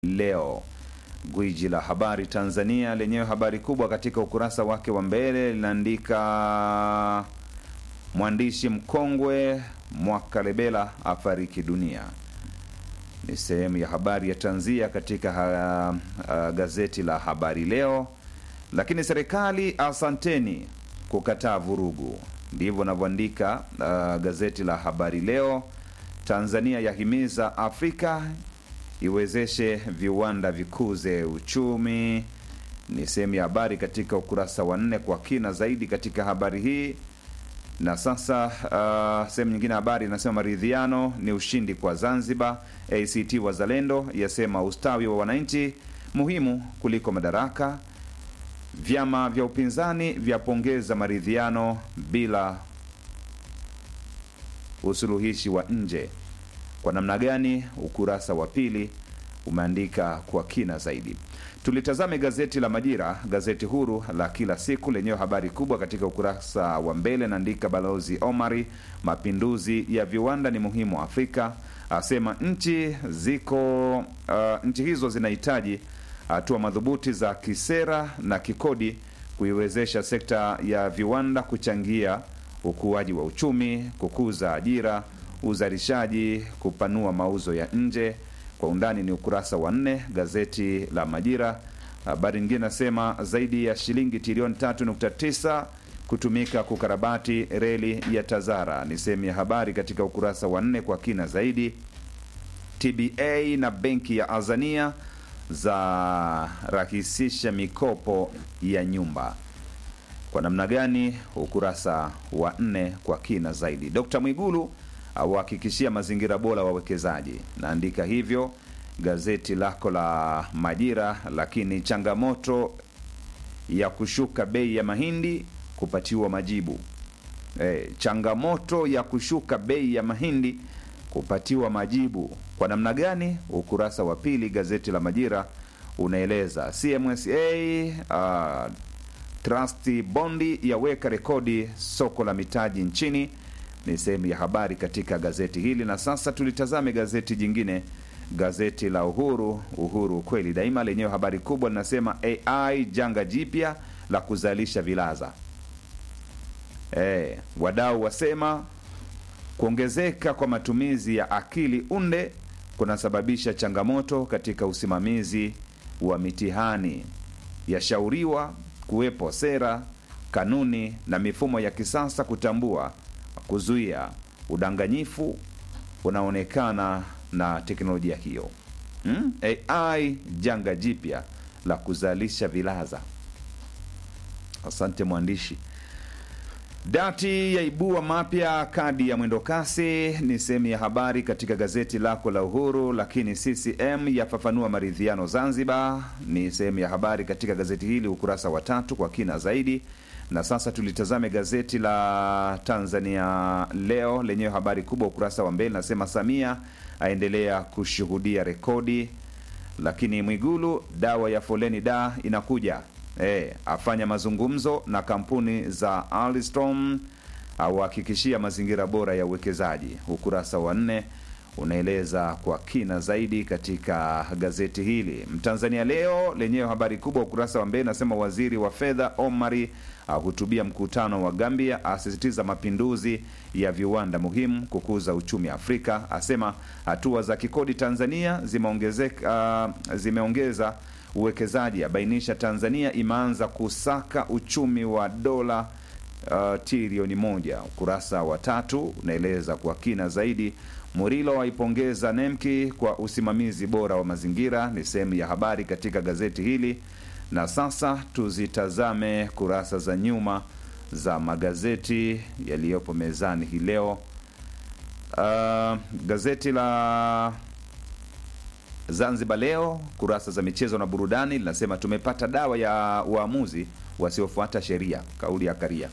Leo. Gwiji la habari Tanzania lenyewe habari kubwa katika ukurasa wake wa mbele linaandika mwandishi mkongwe Mwakalebela afariki dunia. Ni sehemu ya habari ya tanzia katika ha, ha, gazeti la Habari Leo. Lakini serikali asanteni kukataa vurugu, ndivyo navyoandika uh, gazeti la Habari Leo. Tanzania yahimiza Afrika iwezeshe viwanda vikuze uchumi, ni sehemu ya habari katika ukurasa wa nne kwa kina zaidi katika habari hii. Na sasa uh, sehemu nyingine habari inasema maridhiano ni ushindi kwa Zanzibar. ACT Wazalendo yasema ustawi wa wananchi muhimu kuliko madaraka. Vyama vya upinzani vyapongeza maridhiano bila usuluhishi wa nje. Kwa namna gani? Ukurasa wa pili umeandika kwa kina zaidi. Tulitazame gazeti la Majira, gazeti huru la kila siku lenyewe habari kubwa katika ukurasa wa mbele naandika Balozi Omari, mapinduzi ya viwanda ni muhimu Afrika, asema nchi ziko uh, nchi hizo zinahitaji hatua madhubuti za kisera na kikodi kuiwezesha sekta ya viwanda kuchangia ukuaji wa uchumi, kukuza ajira, uzalishaji, kupanua mauzo ya nje. Kwa undani ni ukurasa wa nne gazeti la Majira. Habari nyingine nasema zaidi ya shilingi trilioni 3.9 kutumika kukarabati reli ya Tazara, ni sehemu ya habari katika ukurasa wa nne kwa kina zaidi. TBA na benki ya Azania za rahisisha mikopo ya nyumba kwa namna gani? Ukurasa wa nne kwa kina zaidi. Dkt Mwigulu auhakikishia mazingira bora wawekezaji, naandika hivyo gazeti lako la Majira. Lakini changamoto ya kushuka bei ya mahindi kupatiwa majibu. E, changamoto ya kushuka bei ya mahindi kupatiwa majibu kwa namna gani? Ukurasa wa pili gazeti la Majira unaeleza CMSA uh, Trust bondi yaweka rekodi soko la mitaji nchini, ni sehemu ya habari katika gazeti hili. Na sasa tulitazame gazeti jingine, gazeti la Uhuru, Uhuru kweli daima, lenyewe habari kubwa linasema AI janga jipya la kuzalisha vilaza. E, wadau wasema kuongezeka kwa matumizi ya akili unde kunasababisha changamoto katika usimamizi wa mitihani, yashauriwa kuwepo sera, kanuni na mifumo ya kisasa kutambua, kuzuia udanganyifu unaonekana na teknolojia hiyo. Hmm? AI janga jipya la kuzalisha vilaza. Asante mwandishi. Dati yaibua mapya kadi ya mwendokasi ni sehemu ya habari katika gazeti lako la Uhuru. Lakini CCM yafafanua maridhiano Zanzibar ni sehemu ya habari katika gazeti hili ukurasa wa tatu kwa kina zaidi. Na sasa tulitazame gazeti la Tanzania Leo lenyewe habari kubwa ukurasa wa mbele nasema Samia aendelea kushuhudia rekodi. Lakini Mwigulu dawa ya foleni da inakuja E, afanya mazungumzo na kampuni za Alstom auhakikishia mazingira bora ya uwekezaji. Ukurasa wa nne unaeleza kwa kina zaidi katika gazeti hili. Mtanzania Leo lenyewe habari kubwa ukurasa wa mbele nasema waziri wa fedha Omari ahutubia mkutano wa Gambia, asisitiza mapinduzi ya viwanda muhimu kukuza uchumi Afrika, asema hatua za kikodi Tanzania zimeongezeka, uh, zimeongeza uwekezaji abainisha Tanzania imeanza kusaka uchumi wa dola uh, trilioni moja. Ukurasa wa tatu unaeleza kwa kina zaidi. Murilo aipongeza Nemki kwa usimamizi bora wa mazingira, ni sehemu ya habari katika gazeti hili. Na sasa tuzitazame kurasa za nyuma za magazeti yaliyopo mezani hii leo. Uh, gazeti la Zanzibar Leo kurasa za michezo na burudani linasema tumepata dawa ya waamuzi wasiofuata sheria. Kauli ya Karia,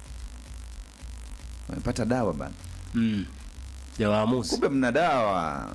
wamepata dawa bana. Mm. Ya waamuzi. Kumbe mna dawa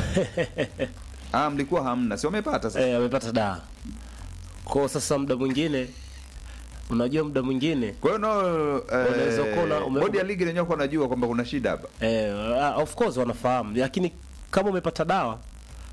ah, mlikuwa hamna, si wamepata sasa. Eh, amepata dawa. Kwa sasa muda mwingine unajua muda mwingine Kwa hiyo no, Unaweza kuwa una- ume- bodi ya ligi lenyewe kwa najua kwamba kuna shida hapa eh, ah, of course wanafahamu, lakini kama umepata dawa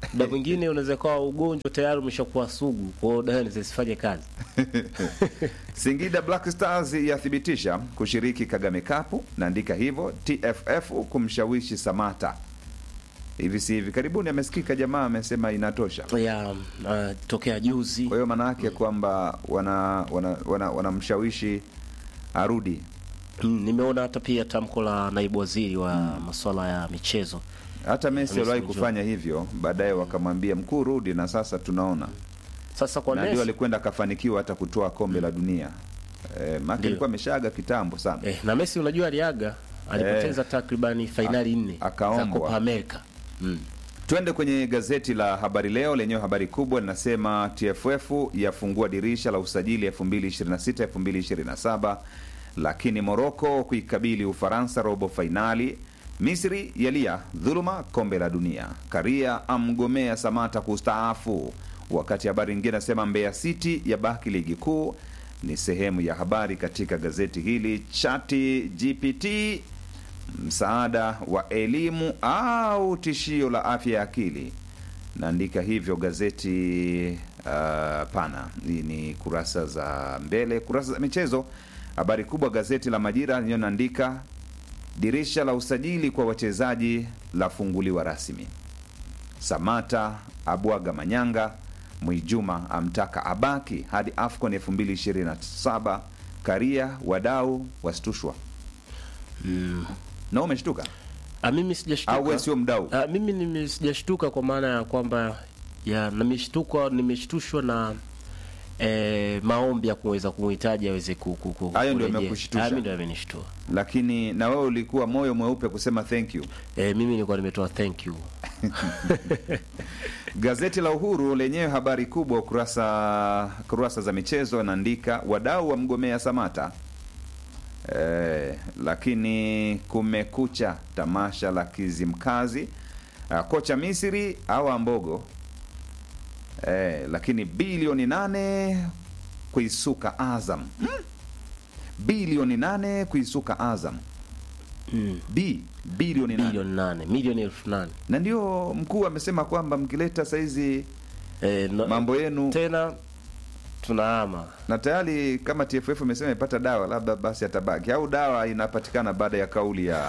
muda mwingine unaweza kuwa ugonjwa tayari umeshakuwa sugu, kwa hiyo dawa zisifanye kazi. Singida Black Stars yathibitisha kushiriki Kagame Cup, naandika hivyo. TFF kumshawishi Samata hivi si hivi karibuni amesikika jamaa amesema inatosha. ya uh, tokea juzi Kwa hiyo maana yake kwamba wana wanamshawishi wana, wanamshawishi arudi. mm, nimeona hata pia tamko la naibu waziri wa masuala ya michezo Hata Messi Messi aliwahi mjua. kufanya hivyo, baadaye wakamwambia mkuu, rudi, na sasa tunaona sasa kwa na ndio Messi, alikwenda akafanikiwa hata kutoa kombe la dunia. E, maana Ndio. alikuwa ameshaaga kitambo sana. eh, na Messi unajua aliaga alipoteza takribani fainali nne za akaombwa. Copa America mm. Twende kwenye gazeti la Habari Leo lenyewe, habari kubwa linasema TFF yafungua dirisha la usajili 2026 2027, lakini Moroko kuikabili Ufaransa robo fainali. Misri yalia dhuluma kombe la dunia. Karia amgomea Samata kustaafu, wakati habari nyingine nasema Mbeya City yabaki ligi kuu. Ni sehemu ya habari katika gazeti hili. Chati GPT msaada wa elimu au tishio la afya ya akili. Naandika hivyo gazeti uh, pana. Hii ni kurasa za mbele, kurasa za michezo. Habari kubwa gazeti la Majira lenyewe naandika dirisha la usajili kwa wachezaji lafunguliwa rasmi. Samata abwaga manyanga, Mwijuma amtaka abaki hadi AFCON 2027. Karia wadau wastushwa Mm. na umeshtuka Ah, mimi sijashtuka au wewe sio mdau? Ah, mimi nime- sijashtuka kwa maana ya kwamba ya nimeshtuka nimeshtushwa na eh, maombi ya kuweza kumhitaji aweze ku- ku- ku- Hayo ndio kurejea. yamekushtusha? Ah, mimi ndio yamenishtua. Lakini na wewe ulikuwa moyo mweupe kusema thank you. Eh, mimi nilikuwa nimetoa thank you. Gazeti la Uhuru lenyewe habari kubwa kurasa kurasa za michezo naandika wadau wa mgomea Samata. Eh, lakini kumekucha tamasha la Kizimkazi. Ah, kocha Misri au Ambogo. Eh, lakini bilioni nane kuisuka Azam. Hmm? Bilioni nane kuisuka Azam. Mm. B bilioni nane. Bilioni nane, milioni elfu nane. Na ndio mkuu amesema kwamba mkileta saizi Eh, no, mambo yenu tena tunahama. na tayari kama TFF imesema imepata dawa, labda basi atabaki au dawa inapatikana baada ya kauli ya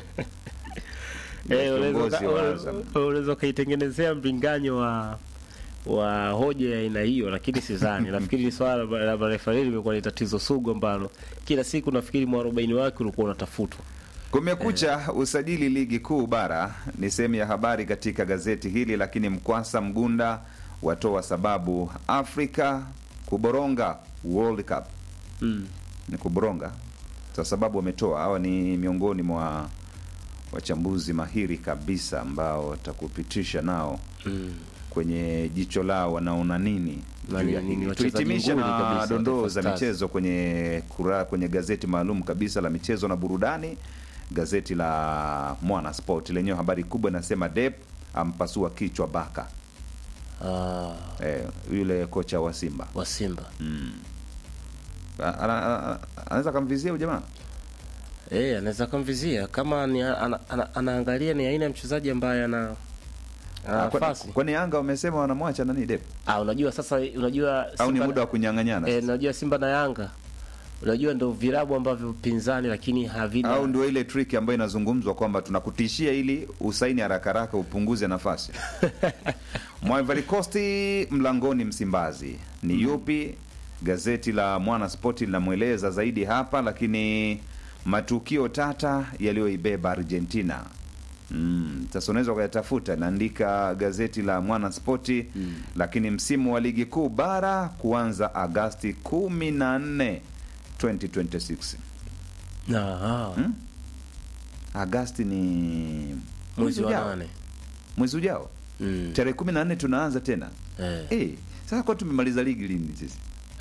ya Eh, unaweza kiongozi uka- wa una- Azam. unaweza ukaitengenezea mlinganyo wa wa hoja ya aina hiyo, lakini sidhani. Nafikiri ni swala la- la marefari limekuwa ni tatizo sugu ambalo kila siku nafikiri mwarobaini wake ulikuwa unatafutwa. Kumekucha usajili ligi kuu bara ni sehemu ya habari katika gazeti hili, lakini Mkwasa Mgunda watoa sababu Afrika kuboronga World Cup Mm. ni kuboronga kwa sababu wametoa hawa ni miongoni mwa wachambuzi mahiri kabisa ambao watakupitisha nao Mm. kwenye jicho lao wanaona nini Na juu ni- ya ni hili. wachezaji Tuhitimishe nguli na kabisa, dondoo Taifa za Stars. michezo kwenye kura, kwenye gazeti maalum kabisa la michezo na burudani, gazeti la Mwana Sport lenyewe habari kubwa inasema Dep ampasua kichwa Baka, Ah, eh, yule kocha wa Simba wa Simba. A- ana- ana- anaweza akamvizia huyu jamaa Eh, anaweza kumvizia kama ni ana, ana, anaangalia ni aina ya mchezaji ambaye ana ana Ah, kwani- nafasi. kwani Yanga wamesema wanamwacha nani Dep Ah, unajua sasa unajua au ni Simba- muda wa kunyang'anyana Eh, sasa? unajua Simba na Yanga unajua ndo vilabu ambavyo pinzani lakini havina au ndio ile trick ambayo inazungumzwa kwamba tunakutishia ili usaini haraka haraka upunguze nafasi. Ivory Coast mlangoni Msimbazi ni yupi? Gazeti la Mwana Spoti linamweleza zaidi hapa, lakini matukio tata yaliyoibeba Argentina. Mm, sasa unaweza ukayatafuta, naandika gazeti la Mwana Spoti lakini msimu wa ligi kuu bara kuanza Agasti 14 2026. Ah, Hmm? Agasti ni mwezi wa ujao. nane. Mwezi ujao Mm. tarehe kumi na nne tunaanza tena Eh. eh. Sasa kwa tumemaliza ligi lini sisi?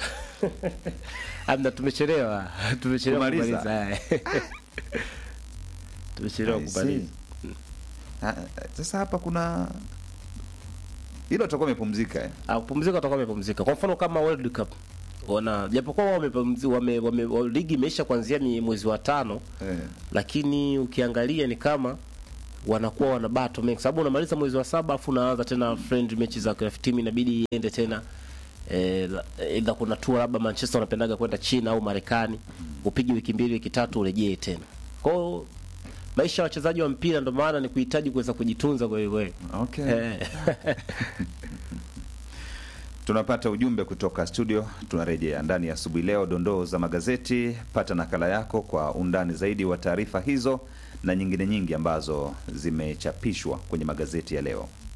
Amna tumechelewa. tumechelewa Kumaliza. kumaliza. eh. tumechelewa I see. kumaliza. Ah, Sasa hapa kuna hilo tutakuwa amepumzika eh. Ah, kupumzika utakuwa umepumzika. Kwa mfano kama World Cup wana japokuwa wao wamepumzi- wame, wame, wa- ligi imeisha kuanzia ni mwezi wa tano Eh. lakini ukiangalia ni kama wanakuwa wana battle mengi, sababu unamaliza mwezi wa saba afu unaanza tena friend mechi za KF team inabidi iende tena eh, either kuna tour labda Manchester wanapendaga kwenda China au Marekani, upige wiki mbili wiki tatu urejee tena. Kwa hiyo maisha ya wachezaji wa mpira ndio maana ni kuhitaji kuweza kujitunza kweli kweli. Okay. Eh. Tunapata ujumbe kutoka studio, tunarejea ndani ya asubuhi leo. Dondoo za magazeti, pata nakala yako kwa undani zaidi wa taarifa hizo na nyingine nyingi ambazo zimechapishwa kwenye magazeti ya leo.